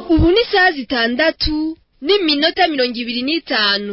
ubu ni isaha zitandatu n'iminota mirongo ibiri n'itanu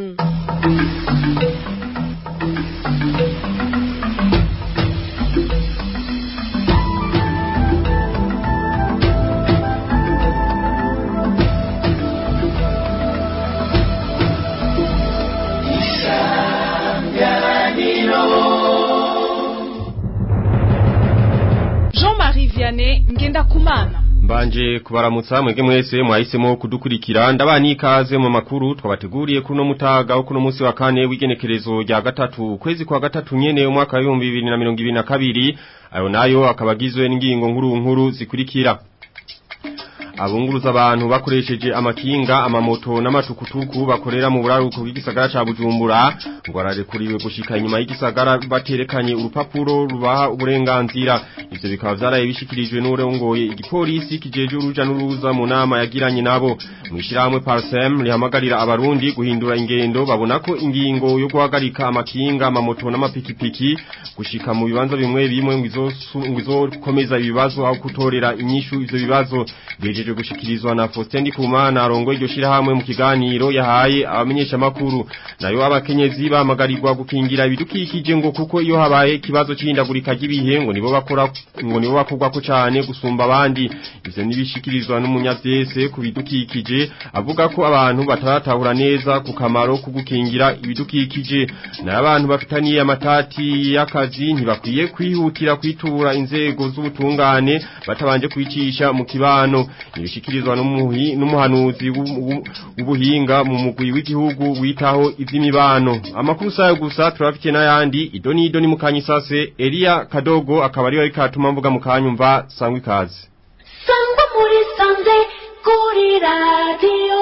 Jean-Marie Vianney Ngendakumana Mbanje kubaramutsa mwege mwese mwahisemo kudukurikira ndabani ikaze mu makuru twabateguriye kuno mutaga kuno munsi wa kane w'igenekerezo rya gatatu kwezi kwa gatatu nyene umwaka wa 2022 ayo nayo akabagizwe n'ingingo nkuru nkuru zikurikira abunguruza abantu bakoresheje amakinga amamoto n'amatukutuku bakorera mu buraruko bw'igisagara ca Bujumbura ngo ararekuriwe gushika inyuma y'igisagara baterekanye urupapuro rubaha uburenganzira ivyo bikaba vyaraye bishikirijwe n'urongoye igipolisi kijeje uruja n'uruza mu nama yagiranye nabo mwishirahamwe Parsem rihamagarira abarundi guhindura ingendo babona ko ingingo yo guhagarika amakinga amamoto n'amapikipiki gushika mu bibanza bimwe bimwe ngo izokomeza ibibazo aho kutorera inyishu ivyo bibazo bejeje gushikirizwa na Faustin Ndikumana arongo iryo shirahamwe mu kiganiro yahaye abamenyesha makuru nayo abakenyezi bamagarirwa gukingira ibidukikije ngo kuko iyo habaye kibazo c'ihindagurika ry'ibihe ngo nibo bakora ngo nibo bakorwa ko cyane gusumba abandi ivyo nibishikirizwa n'umunyavyese ku bidukikije avuga ko abantu bataratahura neza ku kamaro ko gukingira ibidukikije nayo abantu bafitaniye amatati y'akazi ntibakwiye kwihutira kwitura inzego z'ubutungane batabanje kwicisha mu kibano ibishikirizwa n'umuhanuzi w'ubuhinga mu mugwi w'igihugu witaho ivy'imibano amakuru sayo gusa turafite n'ayandi idoni idoni mu kanyisase Elia Kadogo akaba ari we katuma mvuga mu kanyumva sangwa ikaze sangwa muri sanze kuri radio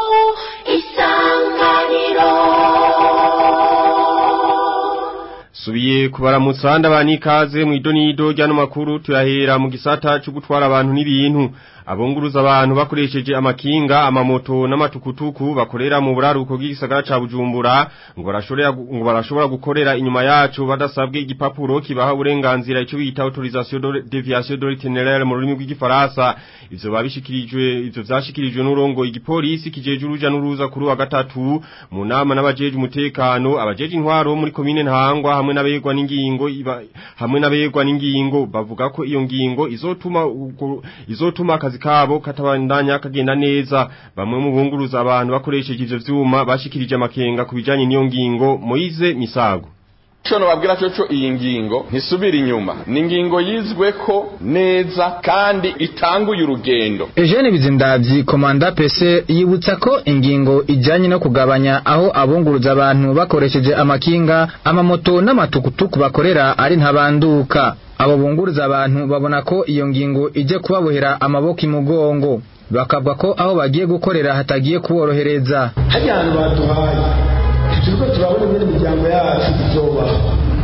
isanganiro Subiye kubaramutsa ndabani ikaze mu idonido ryano makuru tuyahera mu gisata cyo gutwara abantu n'ibintu abunguruza abantu bakoresheje amakinga amamoto n'amatukutuku bakorera mu buraruko bw'igisagara ca Bujumbura ngo barashobora ngo barashobora gukorera inyuma yacu badasabwe igipapuro kibaha uburenganzira ico bita autorisation de déviation de l'itinéraire mu rurimi rw'igifaransa ivyo babishikirijwe ivyo vyashikirijwe n'urongo igipolisi kijeje uruja n'uruza kuri wa gatatu mu nama n'abajeje umutekano abajeje intwaro muri komine ntangwa hamwe n'abegwa n'ingingo hamwe n'abegwa n'ingingo bavuga ko iyo ngingo izotuma izotuma akazi kabo katabandanya kagenda neza bamwe mu bunguruza abantu bakoresheje ivyo vyuma bashikirije amakenga kubijanye n'iyo ngingo Moize Misago Shono babwira cyo iyi ngingo ntisubira inyuma ni ingingo yizwe ko neza kandi itanguye urugendo Eugene Bizindavyi komanda PC yibutsa ko ingingo ijanye no kugabanya aho abunguruza abantu bakoresheje amakinga amamoto n'amatukutuku bakorera ari ntabanduka abo bunguruza abantu babona ko iyo ngingo ije kubabohera amaboko imugongo bakavuga ko aho bagiye gukorera hatagiye kuborohereza hajya ahantu baduhaye turiko turabona ingene imiryango yacu izobaho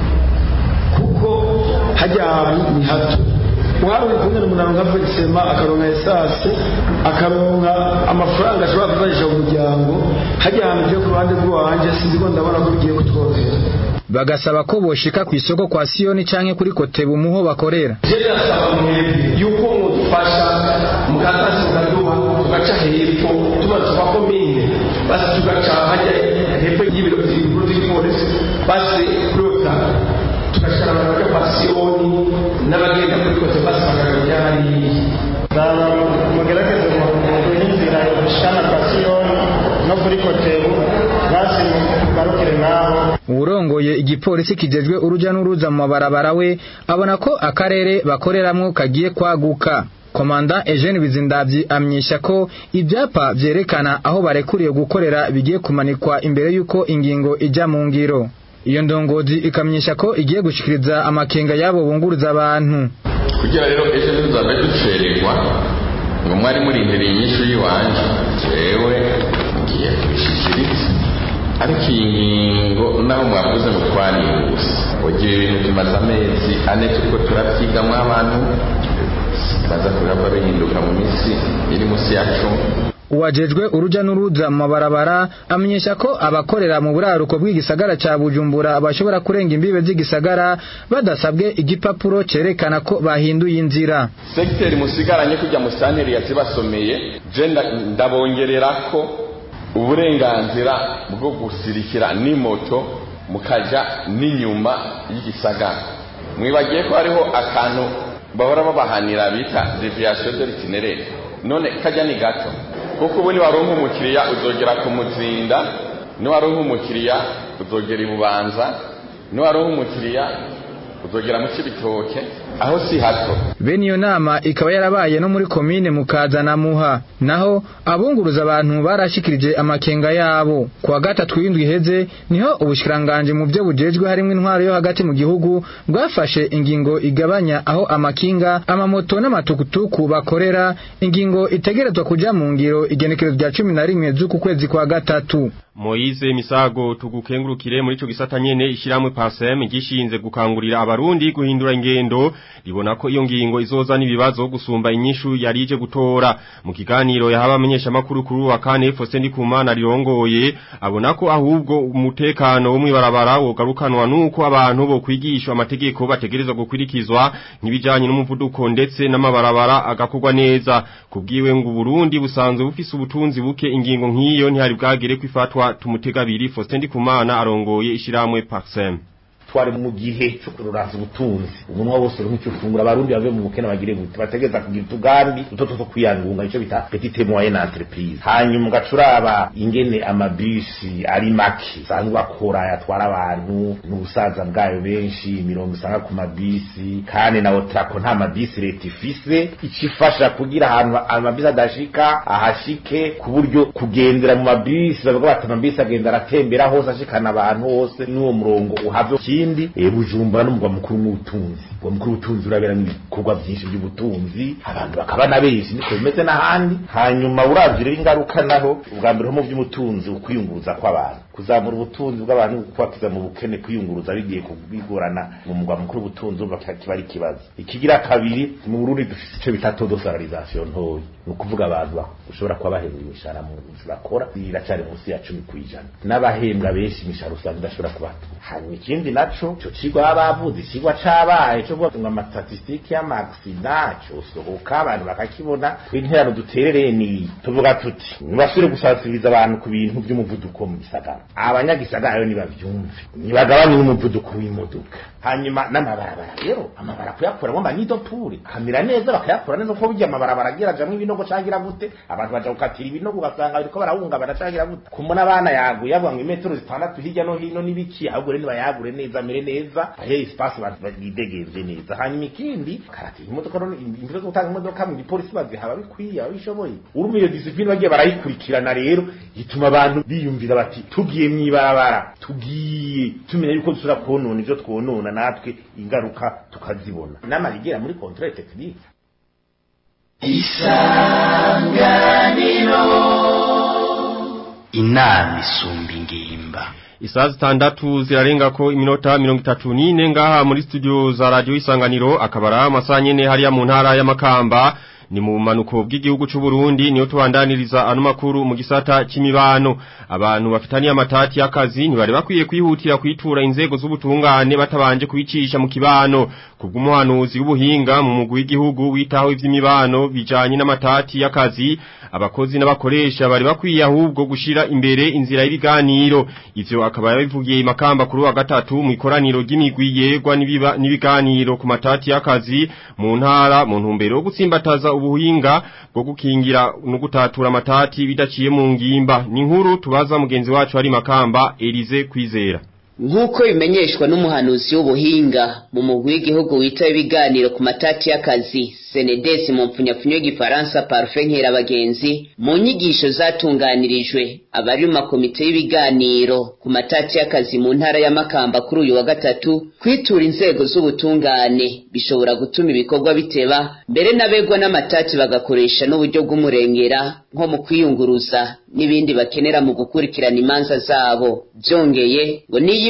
kuko hajya ahantu ni hato uharuye kumwe n'umuntu nka Felisema akaronka esase akaronka amafaranga ashobora kuzajisha mu muryango hajya ahantu ugiye ku ruhande rw'iwanje sinzi ko ndabona ko bigiye kutworohera bagasaba ko boshika ku isoko kwa Siyoni canke kuri Kotebu muho bakorera je ndasaba mwebwe yuko mudufasha mukatasi mukaduha tugaca hepfo tumaze tuva komine basi tugaca hajya hepfo y'ibiro bikuru by'igipolisi basi kuri otara tugashira abantu bajya kwa Siyoni n'abagenda kuri Kotebu basi bakagaruka hariya zaba mugerageze mu inzira yoshana kwa Siyoni no kuri Kotebu basi mugarukire naho uwurongoye igipolisi kijejwe uruja n'uruza mu mabarabara we abona ko akarere bakoreramwo kagiye kwaguka komanda Eugene Bizindavyi amyisha ko ibyapa vyerekana aho barekuriye gukorera bigiye kumanikwa imbere yuko ingingo ija mu ngiro iyo ndongozi ikamyisha ko igiye gushikiriza amakenga yabo bunguruza abantu kugira rero ejo ntuzave ducererwa ngo mwari murindiriye inyishu y'iwanje jewe ngiye kubishikiriza ariko iyi ngingo naho mwavuze ngo twarihuse ugiye ibintu tumaze amezi ane turiko turavyigamwo abantu baza kurava bihinduka mu minsi iri munsi yacu uwajejwe uruja n'uruza mu mabarabara amenyesha ko abakorera mu buraruko bw'igisagara ca Bujumbura bashobora kurenga imbibe z'igisagara badasabwe igipapuro cerekana ko bahinduye inzira segiteri musigaranye kujya mu santeri yazibasomeye je ndabongerera ko uburenganzira bwo gusirikira n'imoto mukaja n'inyuma y'igisagara mwibagiye ko hariho akantu bahora babahanira bita deviation de l'itinéraire none kajya ni gato kuko ubu niwaronka umukiriya uzogera ku muzinda niwaronka umukiriya uzogera ibubanza niwaronka umukiriya uzogera mu cibitoke aho si hato bene iyo nama ikaba yarabaye no muri komine mukaza na muha naho abunguruza abantu barashikirije amakenga yabo kuwa gatatu w'indwi iheze niho ubushikiranganje mu byo bujejwe harimo intwaro yo hagati mu gihugu bwafashe ingingo igabanya aho amakinga amamoto n'amatukutuku bakorera ingingo itegerezwa kuja mu ngiro igenekerezo rya cumi na rimwe z'uku kwezi kwa gatatu Moize Misago tugukengurukire muri ico gisata nyene ishiramwe PASEM gishinze gukangurira abarundi guhindura ingendo libona ko iyo ngingo izoza n'ibibazo gusumba inyishu yarije gutora mu kiganiro yahaba amenyesha makuru kuri wa kane Faustin Kumana rirongoye abona ko ahubwo umutekano wo mwibarabara wogarukanwa nuko abantu bo kwigishwa amategeko bategerezwa gukurikizwa nk'ibijanye n'umuvuduko ndetse n'amabarabara agakorwa neza kubwiwe ngo Burundi busanzwe bufise ubutunzi buke ingingo nk'iyo ntihari bwagere kwifatwa tumutega biri Faustin Ndikumana arongoye ishiramwe Paxem twari mu gihe cyo kururanza ubutunzi umunwa wose uri nk'icyo fungura abarundi bave mu bukene bagire gute bategeza kugira utugambi duto two kwiyangunga nicyo bita petite moyenne entreprise hanyuma ugacuraba ingene amabisi ari make sanzwe akora yatwara abantu n'ubusaza bwayo benshi mirongo isanga ku mabisi kandi na otrako nta mabisi leta ifise icifasha kugira ahantu amabisi adashika ahashike ku buryo kugendera mu mabisi bavuga bati amabisi agenda aratembera hose ashikana abantu hose n'uwo murongo uhave ikindi e bujumbura n'umugwa mukuru w'ubutunzi umugwa mukuru w'ubutunzi uraberamo ibikorwa byinshi by'ubutunzi abantu bakaba na benshi niko bimeze n'ahandi hanyuma uravye rero ingaruka naho ubwa mbere ho mu by'umutunzi ukwiyunguruza kw'abantu kuzamura ubutunzi bw'abantu kubakiza mu bukene kwiyunguruza bigiye kubigorana mu mugwa mukuru w'ubutunzi urumva kiba ari ikibazo ikigira kabiri mu Burundi dufite ico bita taux de salarisation ntoyi ni ukuvuga abantu ushobora kuba bahembwa imishahara mu nzu bakora iracari munsi ya cumi kw'ijana n'abahembwa benshi imishahara usanga idashobora kubatura hanyuma ikindi naco ico cigwa baba bavuze icigwa cabaye co kuvuga ngo amastatistike y'amaksida cosohoka abantu bakakibona tw'interano duterereye ni tuvuga tuti nibasubire gusansibiriza abantu ku bintu vy'umuvuduko mu gisagara abanyagisagara rero nibavyumve nibagabanye n'umuvuduko w'imodoka hanyuma n'amabarabara rero amabarabara kuyakuramo amanidopure kamera neza bakayakora neza kuko burya amabarabara agira ajamwo ibinogo cangira gute abantu baja gukatira ibinogo ugasanga bariko barahungabana cangira gute kumona abana yaguye avuga ngo imetero zitandatu hirya no hino n'ibiki ahubwo rero nibayagure neza amere neza ahe espace abantu bidegenze neza hanyuma ikindi karatira imodoka rero imbere zo gutanga imodoka mu gipolisi bazihaba bikwiye ababishoboye urumva iyo discipline bagiye barayikurikirana rero ituma abantu biyumvira bati tugiye mw'ibarabara tugiye tumenya yuko dusubira konona ivyo twonona natwe ingaruka tukazibona n'amarigera muri controle technique isanganiro inama isumba ingimba Isaa zitandatu zirarenga ko iminota mirongo itatu n'ine ngaha muri studio za radio isanganiro akabara amasaha nyene hariya mu ntara y'amakamba ni mu manuko bw'igihugu c'u Burundi niyo tubandaniriza ano makuru mu gisata c'imibano abantu bafitaniye amatati y'akazi ntibari bakwiye kwihutira kwitura inzego z'ubutungane batabanje kubicisha mu kibano kubw'umuhanuzi w'ubuhinga mu mugwi w'igihugu witaho ivy'imibano bijanye n'amatati y'akazi abakozi n'abakoresha bari bakwiye ahubwo gushira imbere inzira y'ibiganiro ivyo akaba yabivugiye imakamba kuri wa gatatu mu ikoraniro ry'imigwi yegwa n'ibiganiro ku matati y'akazi mu ntara mu ntumbero yo gutsimbataza ubuhinga bwo gukingira no gutatura amatati bidaciye mu ngimba ni nkuru tubaza mugenzi wacu ari makamba Elize kwizera nk'uko bimenyeshwa n'umuhanuzi w'ubuhinga mu mugwi w'igihugu wita ibiganiro ku matati y'akazi senedesi mu mpfunyapfunyo y'igifaransa parufe nkerabagenzi mu nyigisho zatunganirijwe abari mu makomite y'ibiganiro ku matati y'akazi mu ntara ya makamba kuri uyu wa gatatu kwitura inzego z'ubutungane bishobora gutuma ibikorwa biteba mbere n'abegwa n'amatati bagakoresha n'uburyo bw'umurengera nko mu kwiyunguruza n'ibindi bakenera mu gukurikirana imanza zabo byongeye ngo n'iyo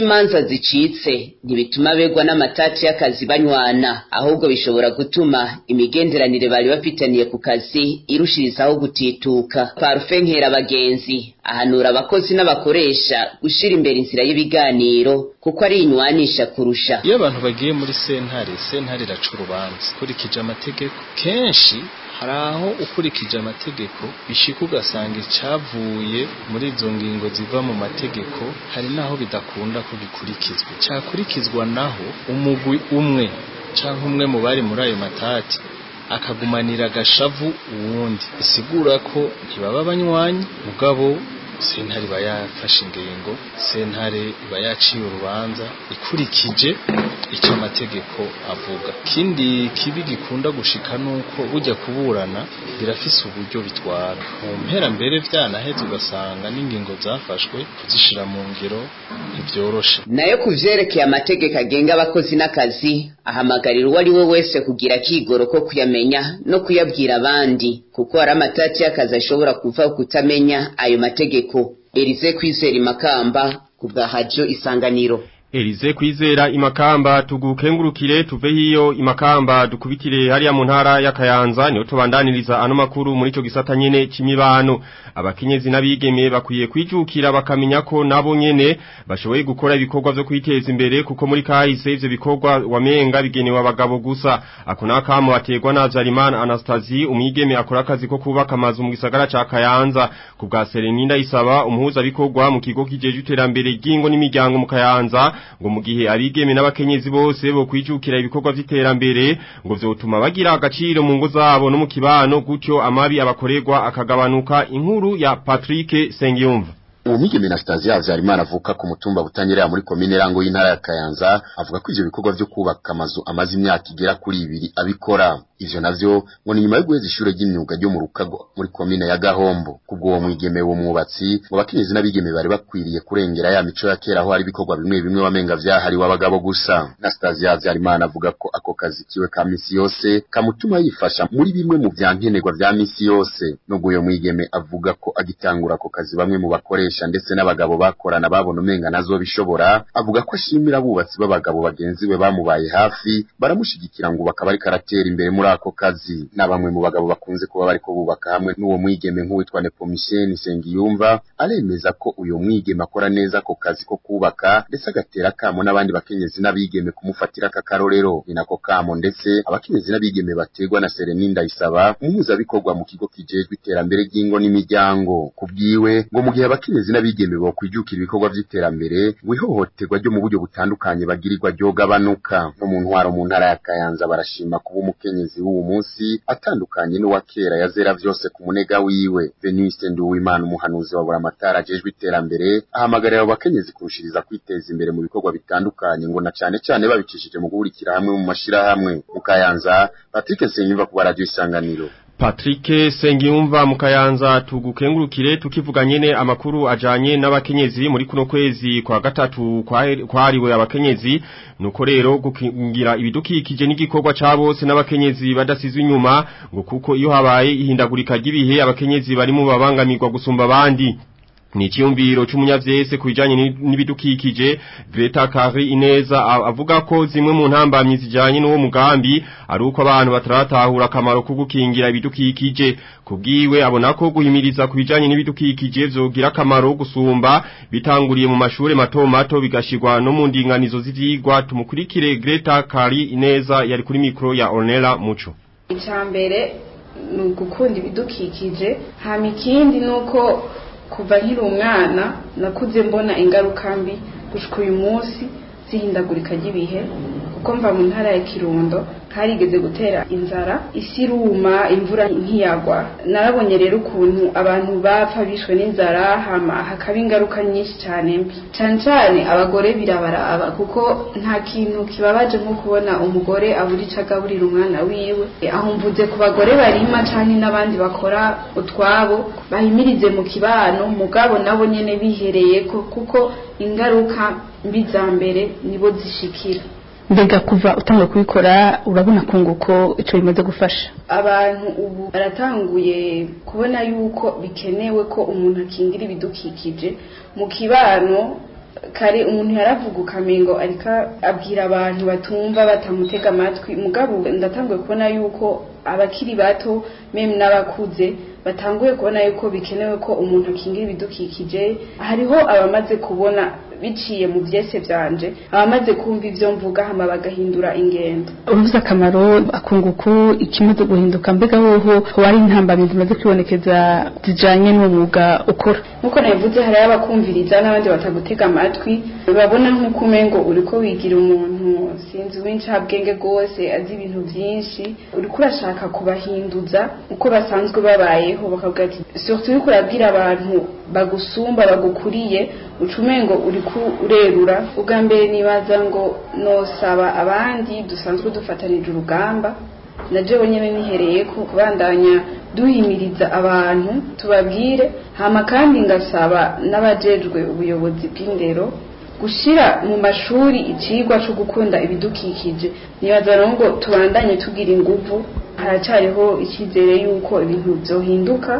imanza zicitse ntibituma begwa n'amatati y'akazi banywana ahubwo bishobora gutuma imigenderanire bari bafitaniye ku kazi irushirizaho gutituka parufe nkera abagenzi ahanura abakozi n'abakoresha gushira imbere inzira y'ibiganiro kuko ari inywanisha kurusha iyo abantu bagiye muri sentare sentare iraca urubanza ukurikije amategeko kenshi hari aho ukurikije amategeko bishika ugasanga icyavuye muri izo ngingo ziva mu mategeko hari n'aho bidakunda ko bikurikizwa cyakurikizwa naho umugwi umwe cyangwa umwe mu bari muri ayo matati akagumanira agashavu uwundi bisigura ko ntibaba banywanyi mugabo sentare iba yafashe ingingo sentare iba yaciye urubanza ikurikije icyo amategeko avuga kindi kibi gikunda gushika nuko ujya kuburana birafise uburyo bitwara mu mpera mbere byanaheze ugasanga n'ingingo zafashwe kuzishira mu ngiro ntibyoroshe nayo ku vyerekeye amategeko agenga abakozi n'akazi ahamagarira uwo ari we wese kugira akigoro ko kuyamenya no kuyabwira abandi kuko hari amatati y'akazi ashobora kuva kutamenya ayo mategeko erize kwizera imakamba ku bwa hajo isanganiro Elize kwizera imakamba tugukengurukire tuve hiyo imakamba dukubitire hariya mu ntara ya Kayanza niho tubandaniriza ano makuru muri ico gisata nyene c'imibano abakenyezi n'abigeme bakwiye kwijukira bakamenya ko nabo nyene bashoboye gukora ibikorwa vyo kwiteza imbere kuko muri kahise ivyo bikorwa wamenga bigenewe abagabo gusa ako nakamo bategwa na Zarimana Anastasie umwigeme akora akazi ko kubaka amazu mu gisagara ca Kayanza ku bwa Sereninda isaba umuhuza bikorwa mu kigo kijeje iterambere ry'ingo n'imiryango mu Kayanza ngo mu gihe abigeme n'abakenyezi bose bo kwijukira ibikorwa vy'iterambere ngo vyotuma bagira agaciro mu ngo zabo no mu kibano gutyo amabi abakorerwa akagabanuka inkuru ya Patrick Sengiyumva uwo mwigeme na Stasia Havyarimana avuka ku mutumba butanyerera muri komine Rango y'intara ya Kayanza avuga ko ivyo bikorwa vyo kubaka amazu amaze imyaka igera kuri ibiri abikora ivyo navyo ngo ni nyuma yo guheza ishure ry'imyuga ryo mu Rukago muri komine ya Gahombo kubwo uwo mwigeme wo mwubatsi ngo bakenyezi n'abigeme bari bakwiriye kurengera ya mico ya kera aho hari ibikorwa bimwe bimwe wamenga vyahariwe abagabo gusa na Stasia Havyarimana avuga ko ako kazi kiwe ka misi yose kamutuma yifasha muri bimwe mu vyankenerwa vya misi yose nubwo uyo mwigeme avuga ko agitangura ako kazi bamwe mu bakoresha ndetse n'abagabo bakorana babona umenga nazo bishobora avuga ko ashimira abubatsi b'abagabo bagenzi we bamubaye hafi baramushigikira ngo bakaba ariko aratera imbere muri ako kazi na bamwe mu bagabo bakunze kuba bariko bubaka hamwe n'uwo mwigeme nk'uwitwa Nepomisheni Sengiyumva aremeza ko uyo mwigeme akora neza ako kazi ko kubaka ndetse agatera akamo n'abandi bakenyezi n'abigeme kumufatira aka karorero ni nako kamo ndetse abakenyezi n'abigeme bategwa na Sereninda isaba umuhuzabikorwa mu kigo kijejwe iterambere ry'ingo n'imiryango kubwiwe ngo mu gihe abakenyezi n'abigeme bo kwijukira ibikorwa vy'iterambere ngo ihohoterwa ryo mu buryo butandukanye bagirirwa ryogabanuka no mu ntwaro mu ntara ya Kayanza barashima kuba umukenyezi w'uwo munsi atandukanye n'uwa kera yazera vyose ku munega wiwe Venise Nduwimana umuhanuzi wa Buramatara ajejwe iterambere ahamagarira abo bakenyezi kurushiriza kwiteza imbere mu bikorwa bitandukanye ngo na cane cane babicishije mu guhurikira hamwe mu mashirahamwe mu Kayanza Patrick Senyumva ku radio isanganiro Patrick Sengiyumva mukayanza tugukengurukire tukivuga nyene amakuru ajanye n'abakenyezi muri kuno kwezi kwa gatatu kwariwe abakenyezi nuko rero gukingira ibidukikije n'igikorwa ca bose n'abakenyezi badasizwe inyuma ngo kuko iyo habaye ihindagurika ry'ibihe abakenyezi bari mu babangamirwa gusumba abandi ni icyumviro cy'umunyavyese kubijanye n'ibidukikije Greta Kari Ineza avuga ko zimwe mu ntambamyi zijanye n'uwo mugambi ari uko abantu bataratahura akamaro ko gukingira ibidukikije kubwiwe abona ko guhimiriza kubijanye n'ibidukikije vyogira akamaro gusumba bitanguriye mu mashure mato mato bigashirwa no mu ndinganizo z'ivyigwa tumukurikire Greta Kari Ineza yari kuri mikro ya Ornella Muco icambere ni ugukunda ibidukikije hama ikindi nuko kuva nkiri umwana nakuze mbona ingaruka mbi gushika uyu munsi zihindagurika ry'ibihe kuko mva mu ntara ya kirundo harigeze gutera inzara isi iruma imvura ntiyagwa narabonye rero ukuntu abantu bapfa bishwe n'inzara hama hakaba ingaruka nyinshi cyane mbi cyane cyane abagore birabaraba kuko nta kintu kibabaje nko kubona umugore abura icyo agaburira umwana wiwe aho mvuze ku bagore barima cyane n'abandi bakora utwabo bahimirize mu kibano mugabo nabo nyene bihereye ko kuko ingaruka mbi za mbere nibo zishikira mbega kuva utanga kubikora urabona kunguko icyo bimaze gufasha abantu ubu baratanguye kubona yuko bikenewe ko umuntu akingira ibidukikije mu kibano kare umuntu yaravuga ukamengo ariko abwira abantu batumva batamutega amatwi mugabo ndatanguye kubona yuko abakiri bato meme n'abakuze batanguye kubona yuko bikenewe ko umuntu akingira ibidukikije hariho abamaze kubona biciye mu byese byanje abamaze kumva ibyo mvuga hama bagahindura ingendo uruvuze akamaro akunguku ikimaze guhinduka mbega woho wari intambamyi zimaze kwibonekeza zijanye n'umwuga ukora nkuko nabivuze hariho abakumviriza n'abandi batagutega amatwi babona nk'uko umengo uriko wigira umuntu sinzi w'incabwenge rwose azi ibintu byinshi uriko urashaka kubahinduza uko basanzwe babayeho bakavuga ati surtout uriko urabwira abantu bagusumba bagukuriye ucumengo uriko urerura ubwa mbere nibaza ngo nosaba abandi dusanzwe dufatanije urugamba na jewe nyene nihereye ko kubandanya duhimiriza abantu tubabwire hama kandi ngasaba n'abajejwe ubuyobozi bw'indero gushira mu mashuri icigwa cyo gukunda ibidukikije nibaza rero ngo tubandanye tugira inguvu haracariho icyizere yuko ibintu byohinduka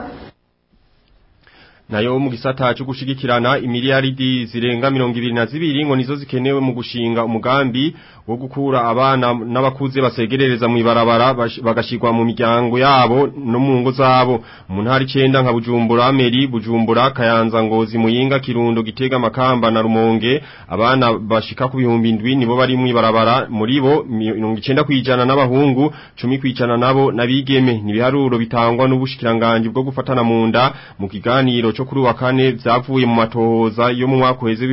nayo mu gisata cyo gushigikirana imiliyaridi zirenga 22 ngo nizo zikenewe mu gushinga umugambi wo gukura abana n'abakuze basegerereza mu ibarabara bagashirwa mu miryango yabo no mu ngo zabo mu ntari 9 nka Bujumbura Meri Bujumbura Kayanza Ngozi Muyinga Kirundo Gitega Makamba na Rumonge abana bashika ku bihumbi indwi nibo bari mu ibarabara muri bo 90 kwijana n'abahungu 10 kwijana nabo nabigeme ni biharuro bitangwa n'ubushikiranganje bwo gufatana mu nda mu kiganiro cyo kuri wa kane byavuye mu matohoza yo mu mwaka weze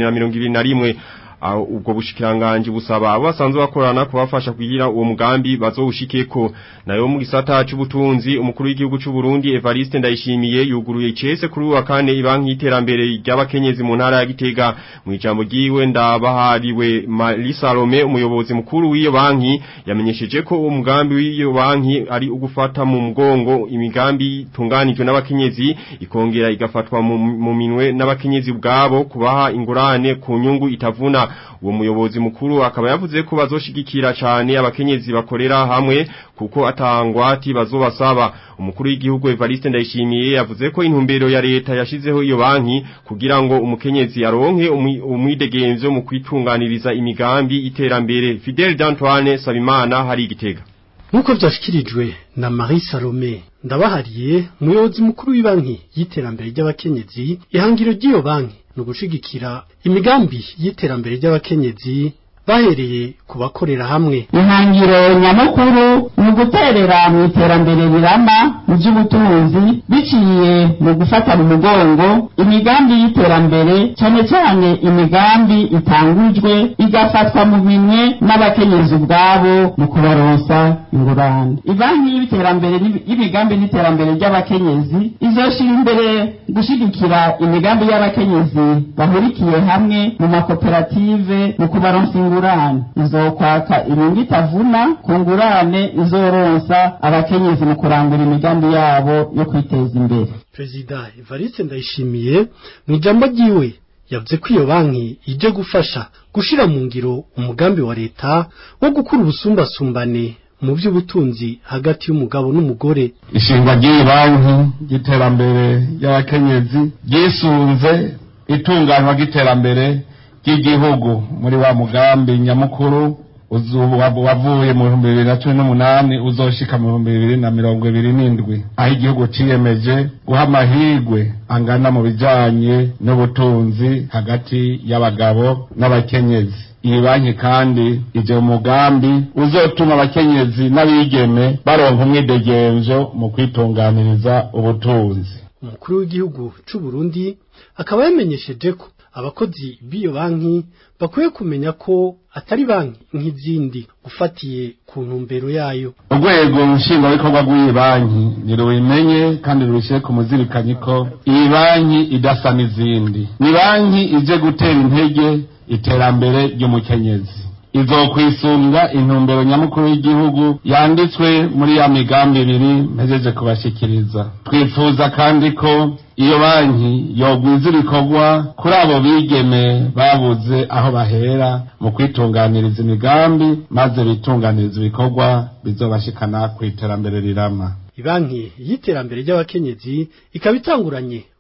2021 ubwo bushikiranganje busaba abo basanzwe bakorana kubafasha kugira uwo mugambi bazowushikeko nayo mu gisata cy'ubutunzi umukuru w'igihugu cy'u Burundi Evariste Ndayishimiye yuguruye icese kuri wa kane ibanki y'iterambere ry'abakenyezi mu ntara ya Gitega mu ijambo giwe ndabahariwe Marisa Rome umuyobozi mukuru w'iyo banki yamenyesheje ko uwo mugambi w'iyo banki ari ugufata mu mugongo imigambi tunganijwe n'abakenyezi ikongera igafatwa mu minwe n'abakenyezi ubwabo kubaha ingurane ku nyungu itavuna uwo muyobozi mukuru akaba yavuze ko bazoshigikira cyane abakenyezi bakorera hamwe kuko atangwati bazobasaba umukuru w'igihugu Evariste Ndayishimiye yavuze ko intumbero ya leta yashizeho iyo banki kugira ngo umukenyezi aronke umwidegenzo mu kwitunganiriza imigambi iterambere Fidel d'Antoine Sabimana hari igitega nkuko byashikirijwe na Marie Salome ndabahariye umuyobozi mukuru w'ibanki y'iterambere ry'abakenyezi ihangiro ry'iyo banki no gushigikira imigambi y'iterambere ry'abakenyezi bahereye ku bakorera hamwe ihangiro nyamukuru ni uguterera mu iterambere rirama mu by'ubutunzi biciye mu gufata mu mugongo imigambi y'iterambere cyane cyane imigambi itangujwe igafatwa mu minwe n'abakenyezi ubwabo mu kubaronsa ingurane ibanki y'iterambere y'imigambi n'iterambere ry'abakenyezi izoshira imbere gushigikira imigambi y'abakenyezi bahurikiye hamwe mu makoperative mu kubaronsa ingurane ingurane izokwaka inyungu itavuna ku ngurane izoronsa abakenyezi mu kurangura imigambi yabo yo kwiteza imbere perezida evariste ndayishimiye mu ijambo ryiwe yavuze ko iyo banki ije gufasha gushira mu ngiro umugambi wa leta wo gukura ubusumbasumbane mu by'ubutunzi hagati y'umugabo n'umugore ishingwa ry'iyi banki ry'iterambere ry'abakenyezi ryisunze itunganywa ry'iterambere ry'igihugu muri wa mugambi nyamukuru wavuye mu bihumbi bibiri na cumi n'umunani uzoshika mu bihumbi bibiri na mirongo ibiri n'indwi aho igihugu ciyemeje guha amahirwe angana mu bijanye n'ubutunzi hagati y'abagabo n'abakenyezi iyi banki kandi ije mu mugambi uzotuma abakenyezi n'abigeme baronka umwidegenzo mu kwitunganiriza ubutunzi umukuru w'igihugu c'u Burundi akaba yamenyesheje ko abakozi b'iyo banki bakwiye kumenya ko atari banki nk'izindi ufatiye ku ntumbero yayo urwego nshingwabikorwa rw'iyi banki nirubimenye kandi rubishyire ku muzirikanyi ko iyi banki idasa n'izindi ni banki ije gutera intege iterambere ry'umukenyezi izokwisunga intumbero nyamukuru y'igihugu yanditswe muri ya migambi ibiri mpejeje kubashikiriza twifuza kandi ko iyo banki yogwiza ibikorwa kuri abo bigeme babuze aho bahera mu kwitunganiriza imigambi maze bitunganiriza ibikorwa bizobashikana ku iterambere rirama ibanki y'iterambere ry'abakenyezi ikaba itanguranye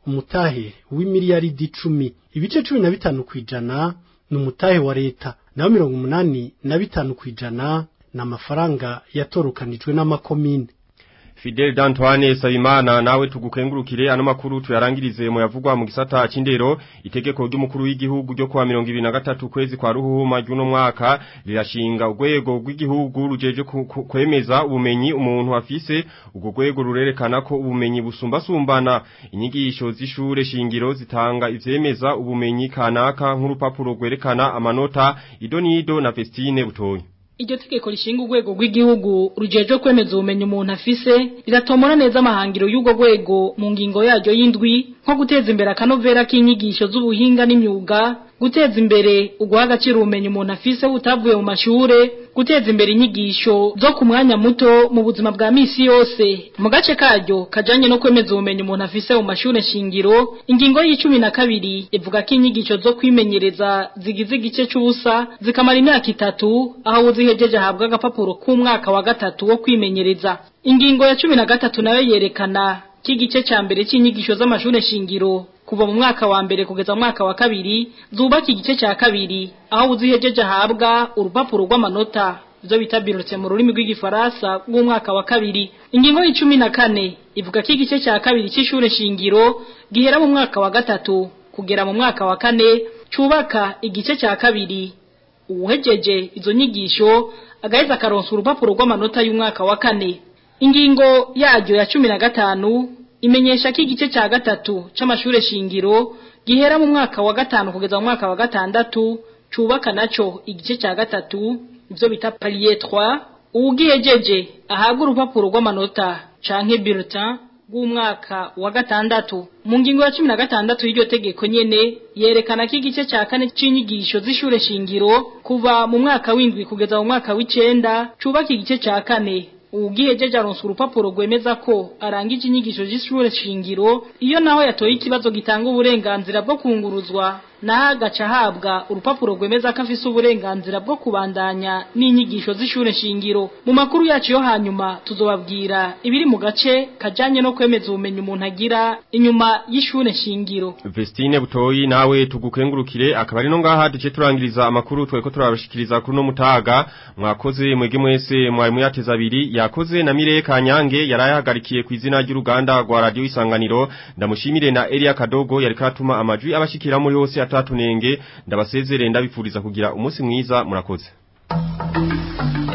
umutahe w'imiliyaridi icumi ibice cumi na bitanu kwijana ni umutahe wa leta naho mirongo umunani na bitanu kwijana ni amafaranga yatorukanijwe n'amakomine Fidel D'Antoine Sabimana nawe tugukengurukire ano makuru tuyarangirize mu yavugwa mu gisata c'indero itegeko ry'umukuru w'igihugu ryo kwa 2023 kwezi kwa ruhuma ry'uno mwaka rirashinga urwego rw'igihugu rujeje kwemeza ubumenyi umuntu afise ubwo rwego rurerekana ko ubumenyi busumbasumbana inyigisho z'ishure shingiro zitanga ivyemeza ubumenyi kanaka nk'urupapuro rwerekana amanota idonido na Vestine butoyi Iryo tegeko rishinga urwego rw'igihugu rujeje kwemeza ubumenyi umuntu afise riratomora neza amahangiro y'urwo rwego mu ngingo yaryo y'indwi nko guteza imbere akanovera k'inyigisho z'ubuhinga n'imyuga guteza imbere uguha agaciro ubumenyi umuntu afise butavuye mu mashure guteza imbere inyigisho zo ku mwanya muto mu buzima bwa misi yose mu gace karyo kajanye no kwemeza ubumenyi umuntu afise mu mashure shingiro ingingo y'icumi na kabiri ivuga ko inyigisho zo kwimenyereza zigize igice c'ubusa zikamara imyaka itatu aho uzihejeje ahabwa agapapuro k'umwaka wa gatatu wo kwimenyereza ingingo ya cumi na gatatu nayo yerekana ko igice ca mbere c'inyigisho z'amashure shingiro kuva mu mwaka wa mbere kugeza mu mwaka wa kabiri zubaka igice cya kabiri aho uzihejeje ahabwa urupapuro rw'amanota ibyo bita birutse mu rurimi rw'igifaransa rw'umwaka wa kabiri ingingo y'icumi na kane ivuga ko igice cya kabiri cy'ishure shingiro gihera mu mwaka wa gatatu kugera mu mwaka wa kane cyubaka igice cya kabiri uwuhejeje izo nyigisho agaheza akaronsa urupapuro rw'amanota y'umwaka wa kane ingingo yaryo ya cumi na gatanu imenyesha ko igice cya gatatu c'amashure shingiro gihera mu mwaka wa gatanu kugeza mu mwaka wa gatandatu cubaka naco igice cya gatatu ivyo bita palier 3 ugihejeje ahabwa urupapuro rw'amanota canke bulletin bw'umwaka wa gatandatu mu ngingo ya cumi na gatandatu y'iryo tegeko nyene yerekana ko igice cya kane c'inyigisho z'ishure shingiro kuva mu mwaka w'indwi kugeza mu mwaka w'icenda cubaka igice cya kane ugihejeje aronsa urupapuro rwemeza ko arangije inyigisho z'ishure shingiro iyo naho yatoye ikibazo gitanga uburenganzira bwo kunguruzwa naho agaca ahabwa urupapuro rwemeza ko afise uburenganzira bwo kubandanya n'inyigisho z'ishure shingiro mu makuru yacu yo hanyuma tuzobabwira ibiri mu gace kajanye no kwemeza ubumenyi umuntu agira inyuma y'ishure shingiro Vestine butoyi nawe tugukengurukire akaba ari no ngaha duce turangiriza amakuru tweko turabashikiriza kuri no mutaga mwakoze mwege mwese mwari muyateza abiri yakoze na Mire Kanyange yarayahagarikiye ku izina ry'uruganda rwa radio isanganiro ndamushimire na Elia Kadogo yari katuma amajwi abashikira muri hose atatunenge ndabasezere ndabifuriza kugira umunsi mwiza murakoze